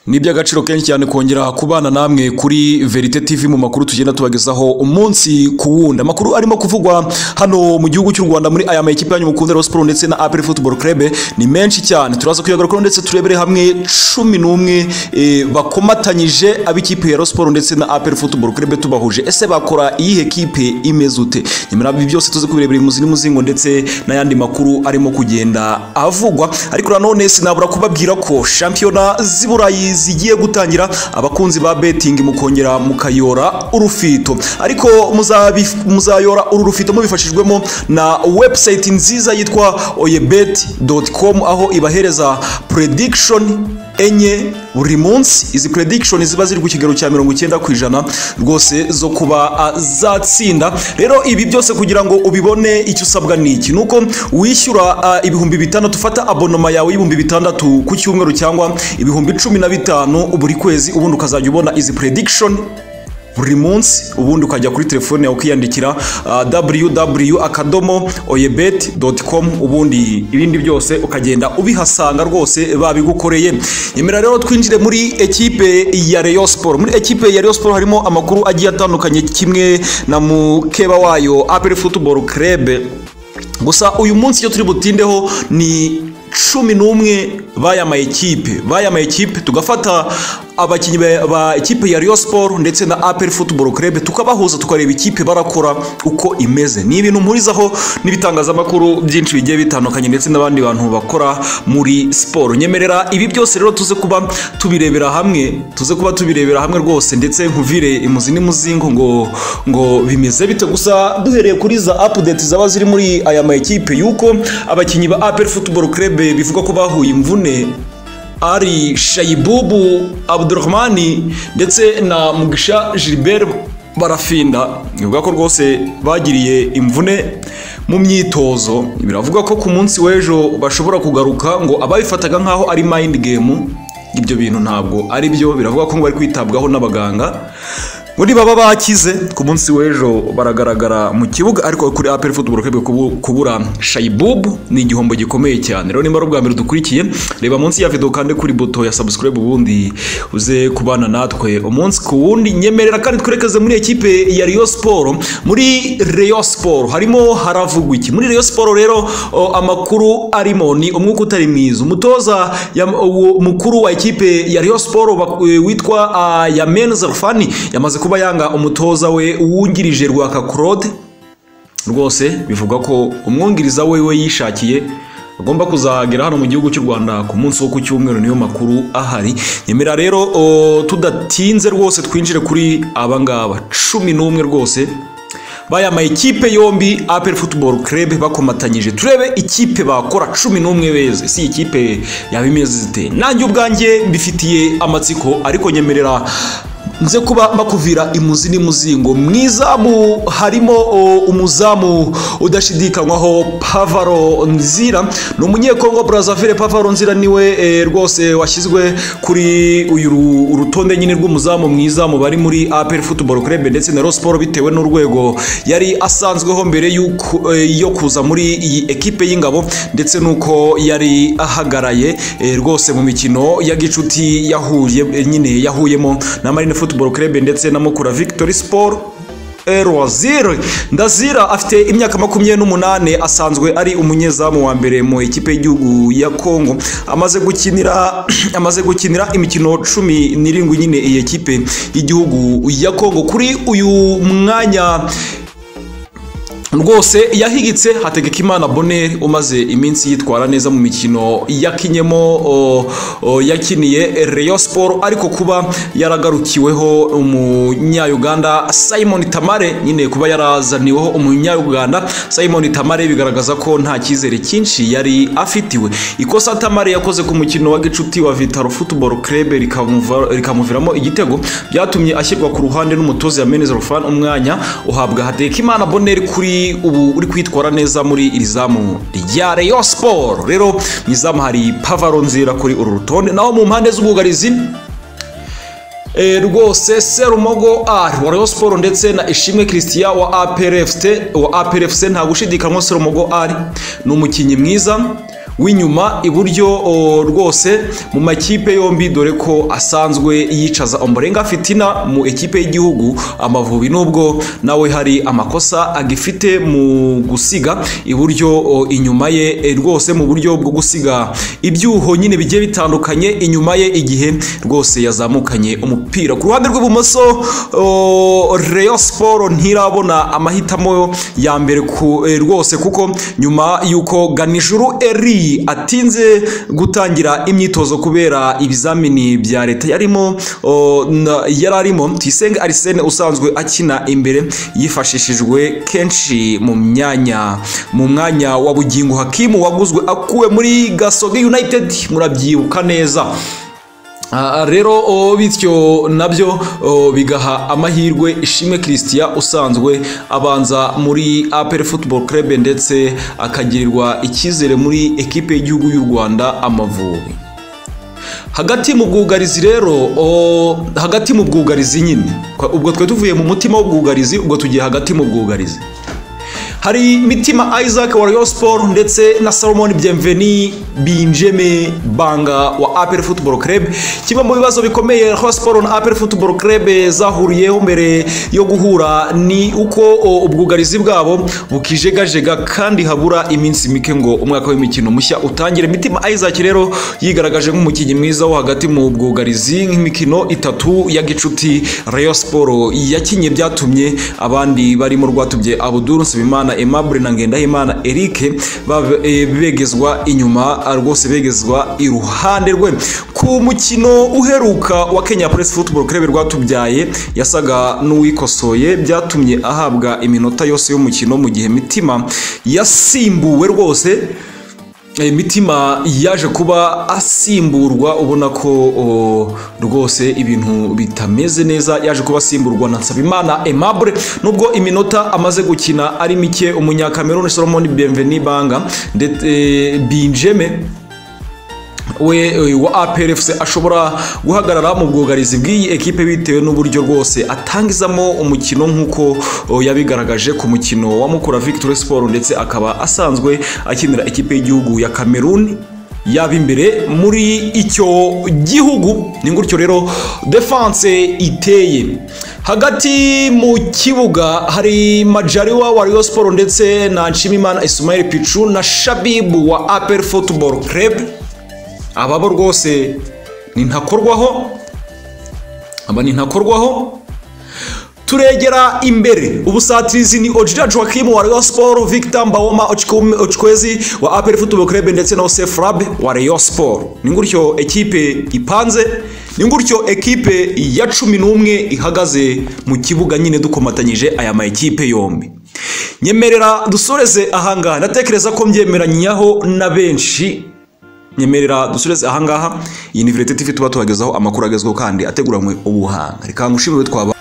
ni iby'agaciro kenshi cyane kongera kubana namwe kuri verite tv mu makuru tugenda tubagezaho umunsi ku wundi amakuru arimo kuvugwa hano mu gihugu cy'u rwanda muri aya makipe yanyu mukunda Rayon Sports ndetse na APR Football Club ni menshi cyane turaza kuyagarukaho ndetse turebere hamwe cumi n'umwe eh, bakomatanyije ab'ikipe ya Rayon Sports ndetse na APR Football Club tubahuje ese bakora iyihe kipe imeze ute nyuma yabi byose tuze kubirebera imuzi n'imuzingo ndetse n'ayandi makuru arimo kugenda avugwa ariko nanone sinabura kubabwira ko shampiyona z'i Burayi zigiye gutangira abakunzi ba betting mukongera mukayora urufito ariko muzabi- muzayora uru rufito mubifashijwemo na website nziza yitwa oyebet.com aho ibahereza prediction enye buri munsi izi prediction ziba ziri ku kigero cya mirongo icyenda ku ijana rwose zo kuba ah, zatsinda rero ibi byose kugira ngo ubibone icyo usabwa ni iki ni uko wishyura ah, ibihumbi bitandatu ufata abonoma yawe y'ibihumbi bitandatu ku cyumweru cyangwa ibihumbi cumi na bitanu buri kwezi ubundi ukazajya ubona izi prediction buri munsi ubundi ukajya kuri telefone yawe ukiyandikira www akadomo ubundi ibindi byose ukagenda ubihasanga rwose babigukoreye nyemera rero twinjire muri ekipe ya Rayon Sport muri ekipe ya Rayon Sport harimo amakuru agiye atandukanye kimwe na mukeba wayo APR Football Club gusa uyu munsi icyo turi butindeho ni cumi n'umwe baya ma ekipe baya ma ekipe tugafata abakinnyi ba- ba ekipe ya Rayon Sport ndetse na APR Football Club tukabahuza tukareba ikipe barakora uko imeze ni ibintu mpurizaho n'ibitangazamakuru byinshi bigiye bitandukanye ndetse n'abandi bantu bakora muri siporo nyemerera ibi byose rero tuze kuba tubirebera hamwe tuze kuba tubirebera hamwe rwose ndetse nkuvire imuzi n'imuzingo ngo ngo bimeze bite gusa duhereye kuri za update zaba ziri muri aya ma ekipe yuko abakinnyi ba APR Football Club bivuga ko bahuye imvune ari Shayibubu Abdurrahmani ndetse na Mugisha Gilbert barafinda bivuga ko rwose bagiriye imvune mu myitozo biravuga ko ku munsi w'ejo bashobora kugaruka ngo ababifataga nk'aho ari mind game ibyo bintu ntabwo ari byo biravuga ko ngo bari kwitabwaho n'abaganga ngo nibaba bakize ku munsi w'ejo baragaragara mu kibuga ariko kuri APR Football Club kubu- kubura Shayibubu ni igihombo gikomeye cyane rero nimba ari ubwa mbere dukurikiye reba munsi ya video kandi kuri buto ya subscribe ubundi uze kubana natwe umunsi ku wundi nyemerera kandi twerekeze muri ekipe ya Rayon Sport muri Rayon Sport harimo haravugwa iki muri Rayon Sport rero o, amakuru arimo ni umwuka utari mwiza umutoza yam- uwo mukuru wa ekipe ya Rayon Sport bak- e, witwa ah, Yamen Zarfani yamaze kuba yanga umutoza we wungirije Rwaka Claude rwose bivuga ko umwungiriza we we yishakiye agomba kuzagera hano mu gihugu cy'u Rwanda ku munsi wo ku cyumweru niyo makuru ahari nyemera rero o, tudatinze rwose twinjire kuri abangaba cumi n'umwe rwose baya ma ekipe yombi APR Football Club bakomatanyije turebe ikipe bakora cumi n'umwe beze si ikipe yaba imeze zite nanjye ubwanjye mbifitiye amatsiko ariko nyemerera nze kuba bakuvira imuzi n'imuzingo mu izamu harimo o, umuzamu udashidikanywaho pavaro nzira ni umunyekongo brazzaville pavaro nzira niwe e, rwose washyizwe kuri uyu ru- urutonde nyine rw'umuzamu mu izamu bari muri apr football club ndetse na rosport bitewe n'urwego yari asanzweho mbere y'uko- e, yo kuza muri iyi ekipe y'ingabo ndetse n'uko yari ahagaraye e, rwose mu mikino ya gicuti yahuye e, nyine yahuyemo na marine football club ndetse na mukura victory sport Erwazir Ndazira afite imyaka makumyabiri n'umunane asanzwe ari umunyezamu wa mbere mu ikipe y'igihugu ya Kongo amaze gukinira amaze gukinira imikino cumi n'irindwi nyine iyi ekipe y'igihugu ya Kongo kuri uyu mwanya rwose yahigitse Hategekimana Bonheur umaze iminsi yitwara neza mu mikino yakinyemo o- o, yakiniye Rayon Sport ariko kuba yaragarukiweho umunya-Uganda Simon Tamare nyine kuba yarazaniweho umunya-Uganda Simon Tamare bigaragaza ko nta cyizere cyinshi yari afitiwe ikosa Tamare yakoze ku mukino wa gicuti wa Vitaro Football Club rikamuva- rikamuviramo igitego byatumye ashyirwa ku ruhande n'umutoza Yamenez Rofan umwanya uhabwa Hategekimana Bonheur kuri ubu uri kwitwara neza muri iri zamu rya Rayon Sport rero mu izamu hari Pavaro Nzira kuri uru rutonde naho mu mpande z'ubwugarizi E, rwose Serumogo R wa Rayon Sport ndetse na Ishimwe Christian wa APR FC wa APR FC nta gushidikanywa Serumogo R ni umukinnyi mwiza w'inyuma iburyo o, rwose mu makipe yombi dore ko asanzwe yicaza Ombolenga Fitina mu ekipe y'igihugu Amavubi nubwo nawe hari amakosa agifite mu gusiga iburyo o, inyuma ye e, rwose mu buryo bwo gusiga ibyuho nyine bigiye bitandukanye inyuma ye igihe rwose yazamukanye umupira ku ruhande rw'ibumoso o, Rayon Sport ntirabona amahitamo ya mbere ku e, rwose kuko nyuma y'uko Ganijuru Eri atinze gutangira imyitozo kubera ibizamini bya leta yarimo o, na- yari arimo Tuyisenge Arsene usanzwe akina imbere yifashishijwe kenshi mu myanya mu mwanya wa Bugingo Hakimu waguzwe akuwe muri Gasogi United murabyibuka neza Ah, rero oh, bityo nabyo oh, bigaha amahirwe ishimwe christian usanzwe abanza muri apel football club ndetse akagirirwa icyizere muri ekipe y'igihugu y'u rwanda amavubi hagati mu bwugarizi rero o, hagati mu bwugarizi nyine Kwa- ubwo twe tuvuye mu mutima w'ubwugarizi ubwo tugiye hagati mu bwugarizi hari mitima isaac wa rayon sport ndetse na salomon bienveni binjeme banga wa apel football club kimwe mu bibazo bikomeye rayon sport na apel football club zahuriyeho mbere yo guhura ni uko o, ubwugarizi bwabo bukijegajega kandi habura iminsi mike ngo umwaka w'imikino mushya utangire mitima isaac rero yigaragaje nk'umukinnyi mwiza wo hagati mu bwugarizi nk'imikino itatu ya gicuti rayon sport yakinye byatumye abandi barimo rwatubye abuduru nsabimana aimable na ngendahimana eric bab- eh, begezwa inyuma ah, rwose begezwa iruhande rwe ku mukino uheruka wa kenya press football club rwatubyaye yasaga n'uwikosoye byatumye ahabwa iminota yose y'umukino mu gihe mitima yasimbuwe rwose Eh, mitima yaje kuba asimburwa ubona ko o, rwose ibintu bitameze neza yaje kuba asimburwa na nsabimana aimable nubwo iminota amaze gukina ari mike umunyakameruni solomon bienveni banga ndetse eh, binjeme we eh, wa APRFC ashobora guhagarara mu bwugarizi bw'iyi ekipe bitewe n'uburyo rwose atangizamo umukino nk'uko oh, yabigaragaje ku mukino wa Mukura Victory Sport ndetse akaba asanzwe akinira ikipe y'igihugu ya Cameroon yaba imbere muri icyo gihugu ni gutyo rero defense iteye hagati mu kibuga hari majariwa wa Rayon Sport ndetse na Nshimimana Ismail Pichu na Shabibu wa APR Football Club aba bo rwose ni ntakorwaho aba ni ntakorwaho turegera imbere ubusatirizi ni ojira joachim wa rayon sport victor mbawoma Ochkum- ochkwezi wa apel football club ndetse na osef rab wa rayon sport ni gutyo ekipe ipanze ni gutyo ekipe ya cumi n'umwe ihagaze mu kibuga nyine dukomatanyije aya ma ekipe yombi nyemerera dusoreze ahangaha ndatekereza ko mbyemeranyaho na benshi nyemerera dusoreze ahangaha iyi ni virete tv tuba tubagezaho amakuru agezweho kandi ateguranywe ubuhanga reka ngushimire twabaye